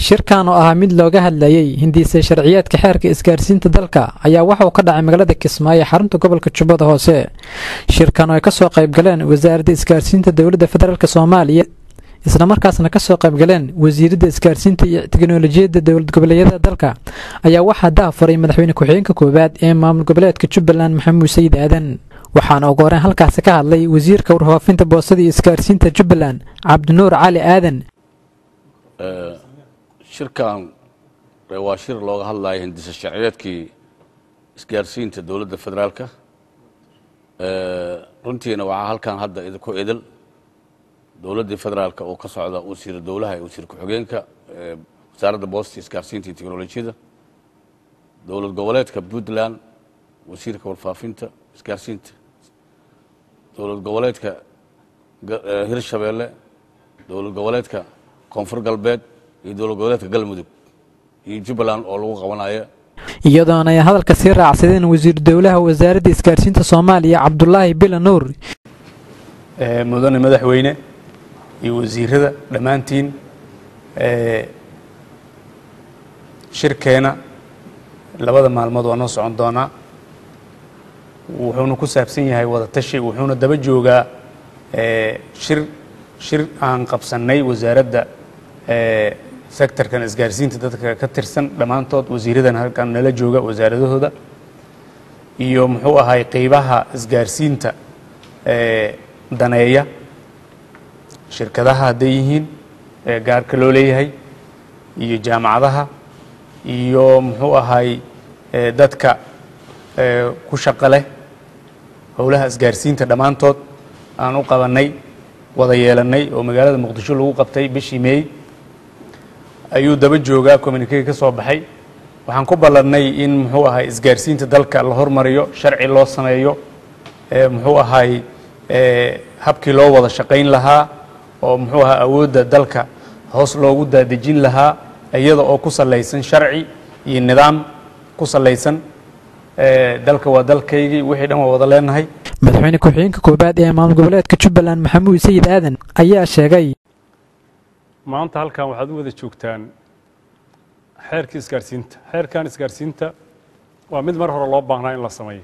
shirkan oo ahaa mid looga hadlayey hindiisa sharciyeedka xeerka isgaarsiinta dalka ayaa waxa uu ka dhacay magaalada kismaayo xarunta gobolka jubbada hoose shirkan oo ay kasoo qaybgaleen wasaaradda isgaarsiinta dowladda federaalk soomaaliya islamarkaasna kasoo qaybgaleen wasiiradda isgaarsiinta iyo teknolojiyadda dowlad goboleedyada dalka ayaa waxaa daafuray madaxweyne ku-xigeenka koowaad ee maamul goboleedka jubbaland maxamuud sayid aadan waxaana ugu horeen halkaasi ka hadlay wasiirka warfaafinta boostada iyo isgaarsiinta jubbaland cabdinuur cali aadan shirkan waa shir looga hadlaya hindisa sharciyeedkii isgaarsiinta dowladda federaalka runtiina waxaa halkan hadda idinku idil dowladdii federaalka oo ka socda wasiir dowlaha ee wasiir ku-xigeenka wasaaradda boosta isgaarsiinta iyo teknolojiyadda dowlad goboleedka puntland wasiirka warfaafinta isgaarsiinta dowlad goboleedka hirshabeelle dowlad goboleedka koonfur galbeed iyo dowlad goboleedka galmudug iyo jubbaland oo lagu qabanaya iyadoona ay hadalka sii raacsadeen wasiir dowlaha wasaaradda isgaarsiinta soomaaliya cabdulaahi bila nuur mudane madaxweyne iyo wasiirada dhammaantiin shirkeena labada maalmood waa noo socon doonaa wuxuuna ku saabsan yahay wada tashi wuxuuna daba joogaa shir shir aan qabsannay wasaaradda sectorkan isgaarsiinta dadka ka tirsan dhammaantood wasiiradan halkan nala jooga wasaaradahooda iyo muxuu ahay qeybaha isgaarsiinta daneeya shirkadaha hadday yihiin gaarka loo leeyahay iyo jaamacadaha iyo muxuu ahay dadka ku shaqo leh howlaha isgaarsiinta dhammaantood aan u qabannay wada yeelannay oo magaalada muqdisho lagu qabtay bishii meey ayuu daba joogaa communikega ka soo baxay waxaan ku ballannay in muxuu ahay isgaarsiinta dalka la hormariyo sharci loo sameeyo muxuu ahay habkii loo wada shaqayn lahaa oo muxuu ahaa awoodda dalka hoos loogu daadejin lahaa iyada oo ku salaysan sharci iyo nidaam ku salaysan dalka waa dalkaygii wixii dhan waa wada leenahay madaxweyne ku-xigeenka koowaad ee maamul goboleedka jubbaland maxamuud sayid aadan ayaa sheegay maanta halkan waxaad u wada joogtaan xeerkii isgaarsiinta xeerkan isgaarsiinta waa mid mar hore loo baahnaa in la sameeyo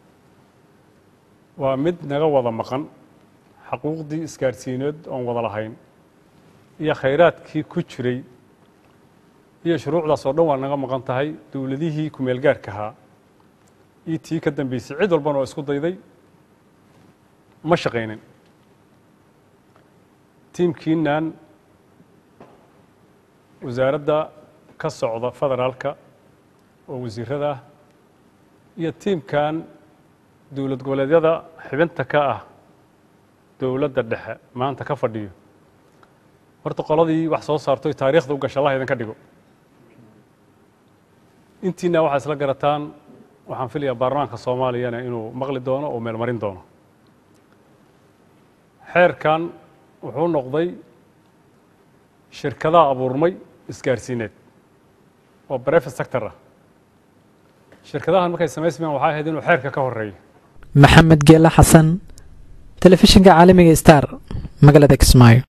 waa mid naga wada maqan xaquuqdii isgaarsiineed oon wada lahayn iyo khayraadkii ku jiray iyo shuruucdaas oo dhan waa naga maqan tahay dowladihii kumeel gaarka ahaa iyo tii ka dambeysay cid walbana oo isku dayday ma shaqaynin tiimkiinan wasaaradda ka socda federaalka oo wasiirada ah iyo tiimkan dowlad goboleedyada xibinta ka ah dowladda dhexe maanta ka fadhiyo horta qoladii wax soo saarto taariikhda u gasha allah idinka dhigo intiina waxaa isla garataan waxaan filayaa baarlamaanka soomaaliyana inuu maqli doono oo meelmarin doono xeerkan wuxuu noqday shirkadaha abuurmay isgaarsiineed oo brefet sector ah shirkadahan markay samaysmayaan waxay ahayd inuu xeerka ka horeeyo maxamed geela xasan telefishinka caalamiga star magaalada kismaayo